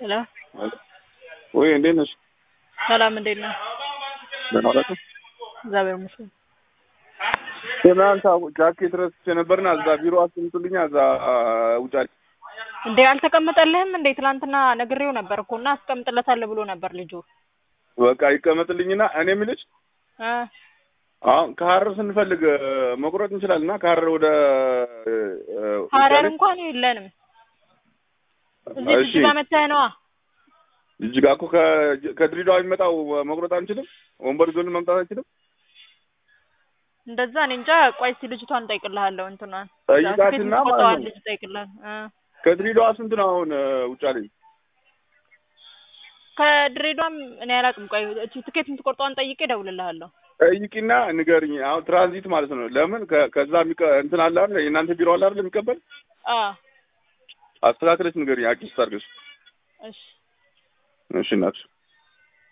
ሄሎ ወይ እንዴት ነሽ? ሰላም እንዴት ነህ? ደህና ዋላችሁ? እግዚአብሔር ይመስገን። ትናንት ጃኬት ረስቼ ነበርና እዛ ቢሮ አስቀምጡልኛ እዛ ውጫሌ እንዴ አልተቀመጠልህም እንዴ? ትናንትና ነግሬው ነበር እኮ እና አስቀምጥለታለሁ ብሎ ነበር ልጁ። በቃ ይቀመጥልኝና እኔ የምልሽ እ አሁን ከሀረር ስንፈልግ መቁረጥ እንችላለን እና ከሀረር ወደ ሀረር እንኳን የለንም። እዚህ እሺ ጅጅጋ መተህ ነዋ። ጅጅጋ እኮ ከ- ከድሬዳዋ የሚመጣው መቁረጥ አንችልም? ወንበር ይዞልን መምጣት አንችልም? እንደዛ እኔ እንጃ። ቆይ እስኪ ልጅቷን እጠይቅልሃለሁ። እንትኗን ጠይቃትና ትኬት ማለት የምትቆርጠዋን ነው። ልጅ እጠይቅልሃለሁ። እ ከድሬዳዋ ስንት ነው አሁን ውጫሌ? ከድሬዳዋም እኔ አላውቅም። ቆይ እቺ ትኬት የምትቆርጠዋን ጠይቄ እደውልልሃለሁ። ጠይቂና ንገርኝ። አሁን ትራንዚት ማለት ነው። ለምን ከ- ከዛ የሚቀ- እንትን አለ አይደል? የእናንተ ቢሮ አለ አይደል? የሚቀበል አ አስተካክለሽ ንገርኝ። አዲስ አድርገሽ እሺ እሺ እናትሽ